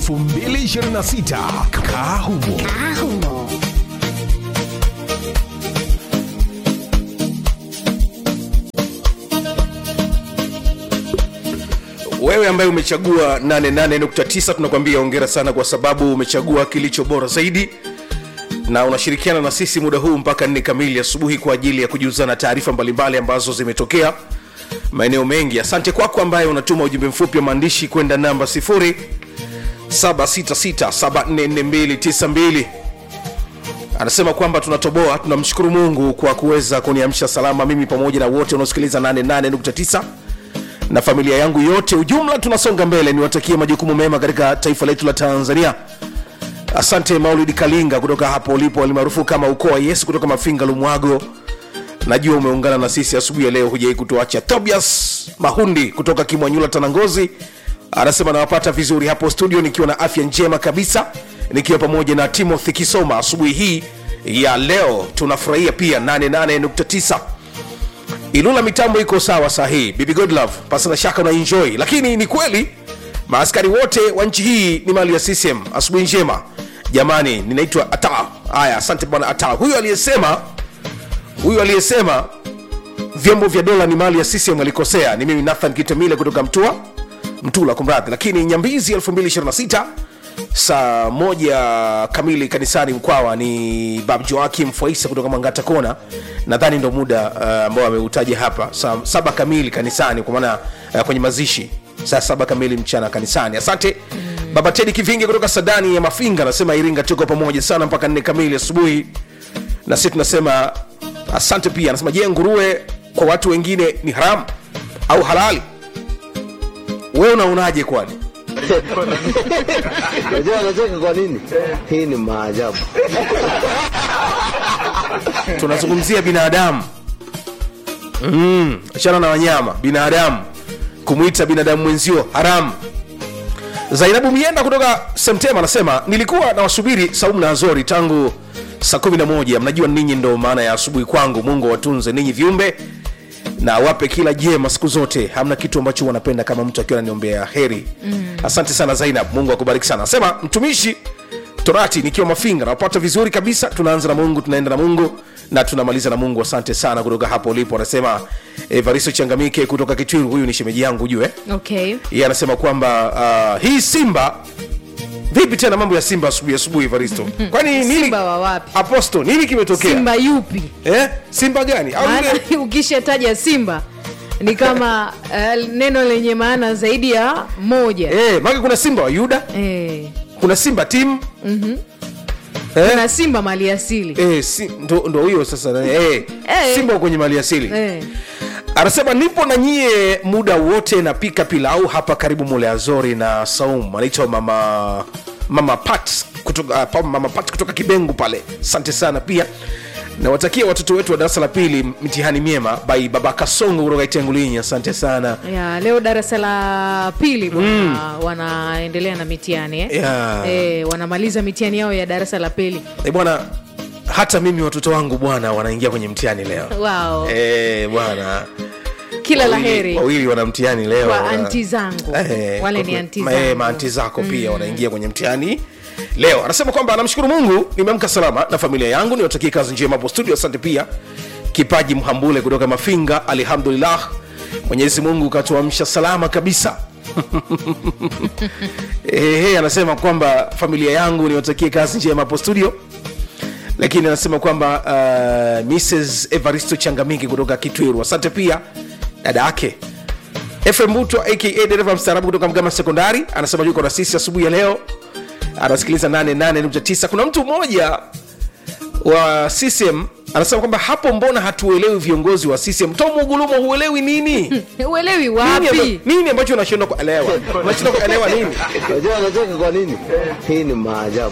2026 kahumo Ahumo. wewe ambaye umechagua 88.9 tunakwambia ongera sana kwa sababu umechagua kilicho bora zaidi na unashirikiana na sisi muda huu mpaka nne kamili asubuhi kwa ajili ya kujuzana taarifa mbalimbali ambazo zimetokea maeneo mengi asante kwako ambaye unatuma ujumbe mfupi wa maandishi kwenda namba 0766744292 anasema kwamba tunatoboa tunamshukuru mungu kwa kuweza kuniamsha salama mimi pamoja na wote unaosikiliza 88.9 na familia yangu yote ujumla tunasonga mbele niwatakie majukumu mema katika taifa letu la tanzania asante maulidi kalinga kutoka hapo ulipo alimaarufu kama ukoo wa yesu kutoka mafinga lumwago najua umeungana na sisi asubuhi ya leo hujai kutuacha tobias mahundi kutoka kimwanyula tanangozi anasema nawapata vizuri hapo studio nikiwa na afya njema kabisa nikiwa pamoja na timothy kisoma asubuhi hii ya leo tunafurahia pia 88.9 ilula mitambo iko sawa sahihi bibi godlove pasina shaka na enjoy lakini ni kweli maaskari wote wa nchi hii ni mali ya ccm asubuhi njema jamani ninaitwa ata haya asante bwana ata huyu aliyesema huyu aliyesema vyombo vya dola ni mali ya ccm alikosea ni mimi nathan kitemile kutoka mtua mtula kumradhi lakini nyambizi 2026 saa moja kamili kanisani mkwawa ni bab joakim faisa kutoka mangata kona nadhani ndo muda uh, ambao ameutaja hapa saa saba kamili kanisani kwa maana uh, kwenye mazishi saa saba kamili mchana kanisani asante baba tedi kivingi kutoka sadani ya mafinga anasema iringa tuko pamoja sana mpaka nne kamili asubuhi na sisi tunasema asante pia anasema je nguruwe kwa watu wengine ni haramu au halali wewe unaonaje kwani Unajua anacheka kwa nini? Hii ni maajabu. tunazungumzia binadamu mm, achana na wanyama binadamu kumwita binadamu mwenzio haramu zainabu mienda kutoka semtema anasema nilikuwa nawasubiri saumu na azori tangu saa 11 mnajua ninyi ndo maana ya asubuhi kwangu mungu awatunze ninyi viumbe na awape kila jema siku zote hamna kitu ambacho wanapenda kama mtu akiwa ananiombea heri mm. asante sana zainab mungu akubariki sana asema mtumishi torati nikiwa mafinga napata vizuri kabisa tunaanza na mungu tunaenda na mungu na tunamaliza na mungu asante sana kutoka hapo ulipo anasema evaristo changamike kutoka kitwiru huyu ni shemeji yangu ujue okay yeye anasema kwamba uh, hii simba vipi tena mambo ya simba asubuhi asubuhi evaristo kwani nini Simba wa wapi? aposto nini kimetokea simba yupi eh? simba gani au maana yule ukishataja simba ni kama uh, neno lenye maana zaidi ya moja eh, maki kuna simba wa yuda eh, kuna simba tim mm-hmm. eh? kuna simba mali asili Eh, si, ndo, ndo huyo sasa eh, Eh. simba wa kwenye mali asili eh. anasema nipo na nyie muda wote napika pilau hapa karibu mule azori na saum anaitwa mama mama pat kutoka, uh, mama pat kutoka kibengu pale asante sana pia nawatakia watoto wetu wa darasa la pili mtihani miema by baba kasongo kutoka itengulinyi asante sana ya leo darasa la pili bwana wanaendelea na mitihani eh? Ya. Eh, wanamaliza mitihani yao ya darasa la pili e bwana hata mimi watoto wangu bwana wanaingia kwenye mtihani leo wow. Eh, bwana kila la Wawili- heri wawili wana mtihani leo kwa wana- anti zangu Eh, wale kwa- ni anti ma- eh, zangu maanti zako pia wanaingia kwenye mtihani leo anasema kwamba anamshukuru mungu nimeamka salama na familia yangu niwatakie kazi njema hapo studio asante pia kipaji mhambule kutoka mafinga alhamdulillah mwenyezi mungu katuamsha salama kabisa Ehe, anasema kwamba familia yangu niwatakie kazi njema hapo studio lakini anasema kwamba uh, mrs evaristo changamiki kutoka kitwiru asante pia dada yake fm butwa aka dereva mstaarabu kutoka mgama sekondari anasema yuko na sisi asubuhi ya leo anasikiliza 88.9 kuna mtu mmoja wa ccm anasema kwamba hapo mbona hatuelewi viongozi wa ccm tomugulumo huelewi nini uelewi nini, wapi amba- nini ambacho unashindwa kuelewa unashindwa kuelewa nini Unajua anacheka kwa nini? Hii ni maajabu.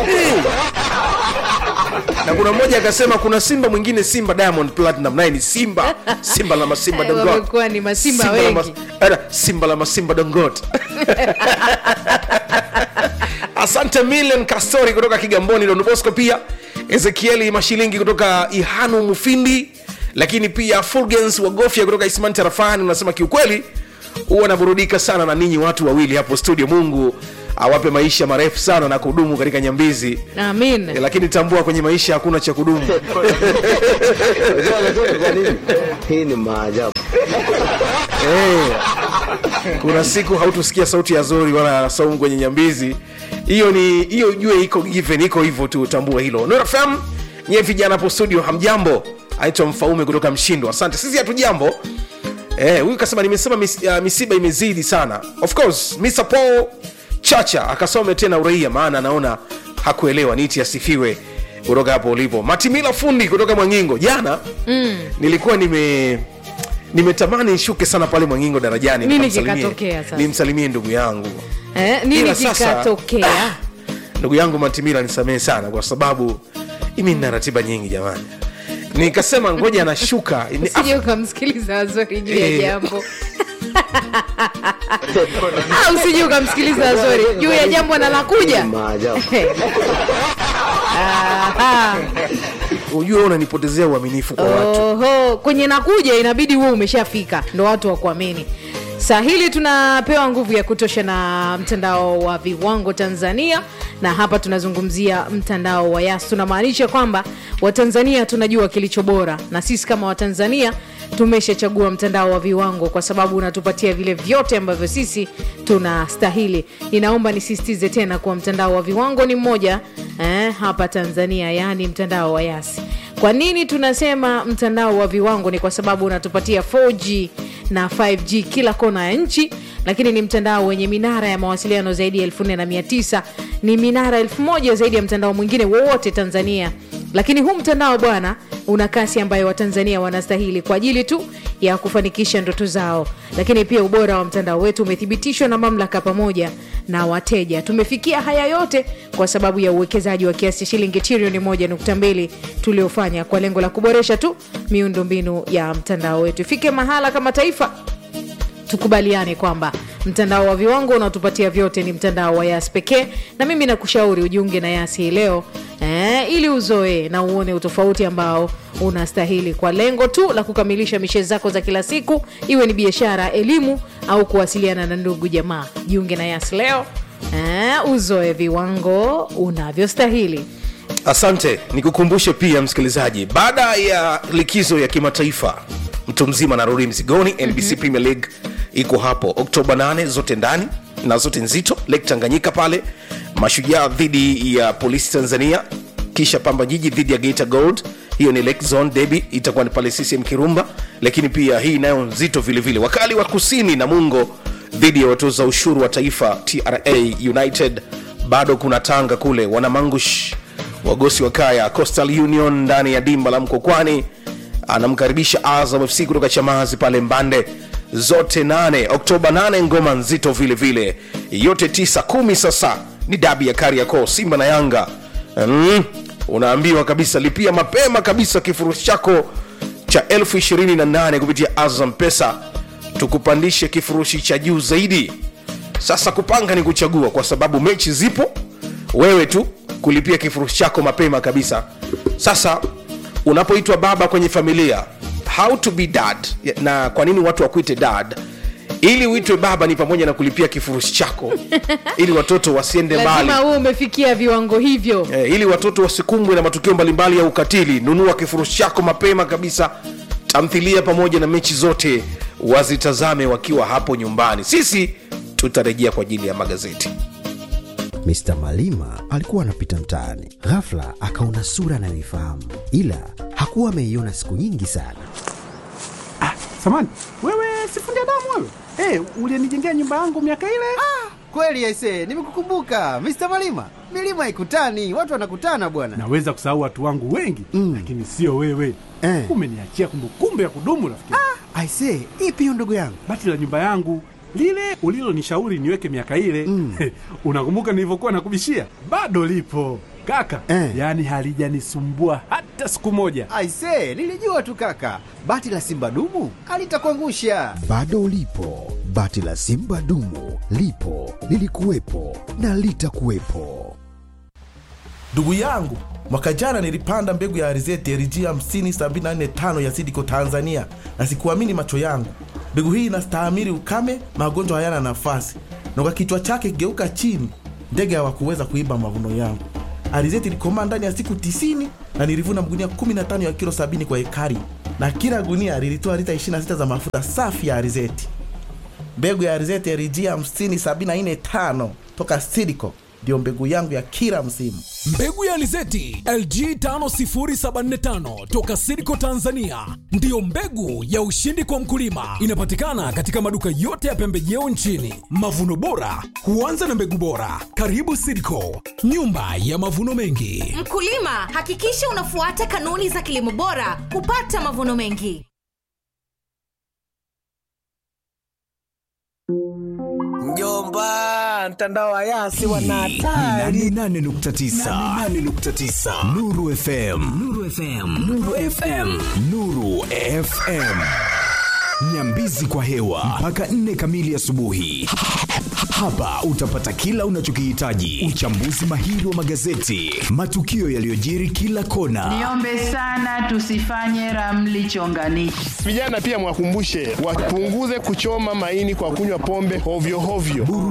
na kuna mmoja akasema kuna simba mwingine simba diamond platinum naye ni simba simba la masimba Eh, dongot wamekuwa ni masimba Simba la wengi. mas- Era, simba la masimba dongot asante million kastori kutoka kigamboni donbosco pia ezekieli mashilingi kutoka ihanu mufindi lakini pia fulgens wagofya kutoka ismani tarafani unasema kiukweli huwa naburudika sana na ninyi watu wawili hapo studio mungu awape maisha marefu sana na kudumu katika nyambizi amin Eh, lakini tambua kwenye maisha hakuna cha kudumu Unajua anacheka kwa nini? Hii ni maajabu. Eh, kuna siku hautusikia sauti ya zori wala saumu kwenye nyambizi hiyo ni hiyo jue iko given iko hivyo tu tambua hilo nfm nyie vijana hapo studio hamjambo aitwa mfaume kutoka mshindo asante sisi hatujambo Eh, huyu kasema nimesema mis, uh, misiba imezidi sana of course Mr. Paul chacha akasome tena uraia maana anaona hakuelewa niti asifiwe kutoka hapo ulipo matimila fundi kutoka mwangingo jana mm. nilikuwa nime nimetamani nishuke sana pale mwangingo darajani Nini nikamsalimie- kikatokea sasa? nimsalimie ndugu yangu eh, nini Ila sasa- kikatokea ndugu yangu matimila nisamehe sana kwa sababu imi nina ratiba nyingi jamani nikasema ngoja nashuka Ni- usije ukamsikiliza azori juu ya Eh. jambo Ah, usije ukamsikiliza azori juu ya jambo na Hii lakuja ni maajabu. Aha. ujue unanipotezea uaminifu kwa watu Oho, kwenye nakuja inabidi huwe umeshafika ndo watu wakuamini saa hili tunapewa nguvu ya kutosha na mtandao wa viwango tanzania na hapa tunazungumzia mtandao wa yas tunamaanisha kwamba watanzania tunajua kilicho bora na sisi kama watanzania tumeshachagua mtandao wa viwango kwa sababu unatupatia vile vyote ambavyo sisi tunastahili ninaomba nisisitize tena kuwa mtandao wa viwango ni mmoja eh, hapa tanzania yaani mtandao wa yasi kwa nini tunasema mtandao wa viwango ni kwa sababu unatupatia 4g na 5g kila kona ya nchi lakini ni mtandao wenye minara ya mawasiliano zaidi ya 49 ni minara 1000 zaidi ya mtandao mwingine wowote tanzania lakini huu mtandao bwana una kasi ambayo watanzania wanastahili kwa ajili tu ya kufanikisha ndoto zao lakini pia ubora wa mtandao wetu umethibitishwa na mamlaka pamoja na wateja tumefikia haya yote kwa sababu ya uwekezaji wa kiasi cha shilingi trilioni 1.2 tuliofanya kwa lengo la kuboresha tu miundombinu ya mtandao wetu ifike mahala kama taifa tukubaliane kwamba mtandao wa viwango unaotupatia vyote ni mtandao wa yas pekee na mimi nakushauri ujiunge na yas hii leo eh, ili uzoee na uone utofauti ambao unastahili kwa lengo tu la kukamilisha mishe zako za kila siku iwe ni biashara elimu au kuwasiliana na ndugu jamaa jiunge na yas leo eh, uzoe viwango unavyostahili asante nikukumbushe pia msikilizaji baada ya likizo ya kimataifa mtu mzima narudi mzigoni nbc mm-hmm. premier league iko hapo oktoba 8 zote ndani na zote nzito lake tanganyika pale mashujaa dhidi ya polisi tanzania kisha pamba jiji dhidi ya geita gold hiyo ni lake zone debi itakuwa ni pale ccm kirumba lakini pia hii nayo nzito vilevile vile. wakali wa kusini na mungo dhidi ya watoza ushuru wa taifa tra united bado kuna tanga kule wanamangush wagosi wa kaya coastal union ndani ya dimba la mkokwani anamkaribisha azam fc kutoka chamazi pale mbande zote 8 oktoba 8 ngoma nzito vile vile yote 9 kumi sasa ni dabi ya kariakoo simba na yanga mm, unaambiwa kabisa lipia mapema kabisa kifurushi chako cha elfu 28 kupitia azam pesa tukupandishe kifurushi cha juu zaidi sasa kupanga ni kuchagua kwa sababu mechi zipo wewe tu kulipia kifurushi chako mapema kabisa sasa unapoitwa baba kwenye familia how to be dad na kwa nini watu wakuite dad ili uitwe baba ni pamoja na kulipia kifurushi chako ili watoto wasiende mbali lazima huwe umefikia viwango hivyo eh, ili watoto wasikumbwe na matukio mbalimbali ya ukatili nunua kifurushi chako mapema kabisa tamthilia pamoja na mechi zote wazitazame wakiwa hapo nyumbani sisi tutarejea kwa ajili ya magazeti Mr. Malima alikuwa anapita mtaani, ghafla akaona sura anayoifahamu, ila hakuwa ameiona siku nyingi sana. Samani, wewe sifundi damu wewe? Hey, ulienijengea nyumba yangu miaka ile? Kweli aise, nimekukumbuka Mr. Malima. Milima ikutani, watu wanakutana bwana. Naweza kusahau watu wangu wengi Mm. lakini sio wewe. Eh. Umeniachia kumbukumbu ya kudumu rafiki. Aise, ipi hiyo ndugu yangu? Bati la nyumba yangu lile ulilonishauri niweke miaka ile Mm. unakumbuka nilivyokuwa nakubishia? Bado lipo kaka, Eh. yaani halijanisumbua hata siku moja. Aise, nilijua tu kaka. Bati la Simba dumu alitakuangusha. Bado ulipo, bati la Simba dumu lipo, lilikuwepo na litakuwepo. Ndugu yangu, mwaka jana nilipanda mbegu ya alizeti LG 50745 ya Sidiko Tanzania, na sikuamini macho yangu. Mbegu hii inastahimili ukame, magonjwa hayana nafasi, na kwa kichwa chake kigeuka chini, ndege hawakuweza kuiba mavuno yangu. Alizeti ilikomaa ndani ya siku tisini na nilivuna magunia 15 ya kilo 70 kwa ekari, na kila gunia lilitoa lita 26 za mafuta safi ya alizeti. Mbegu ya alizeti LG 50745 toka Sidco ndio mbegu yangu ya kila msimu. Mbegu ya alizeti LG 50745 toka Sidco Tanzania ndiyo mbegu ya ushindi kwa mkulima. Inapatikana katika maduka yote ya pembejeo nchini. Mavuno bora huanza na mbegu bora. Karibu Sidco, nyumba ya mavuno mengi. Mkulima, hakikisha unafuata kanuni za kilimo bora kupata mavuno mengi. Mjomba, mtandao wa Yasi wana hatari. 88.9 Nuru FM Nuru FM Nuru FM Nuru FM Nyambizi kwa hewa mpaka nne kamili asubuhi. Hapa utapata kila unachokihitaji: uchambuzi mahiri wa magazeti, matukio yaliyojiri kila kona, Niombe sana tusifanye ramli chonganishi. Vijana pia mwakumbushe wapunguze kuchoma maini kwa kunywa pombe hovyo hovyo.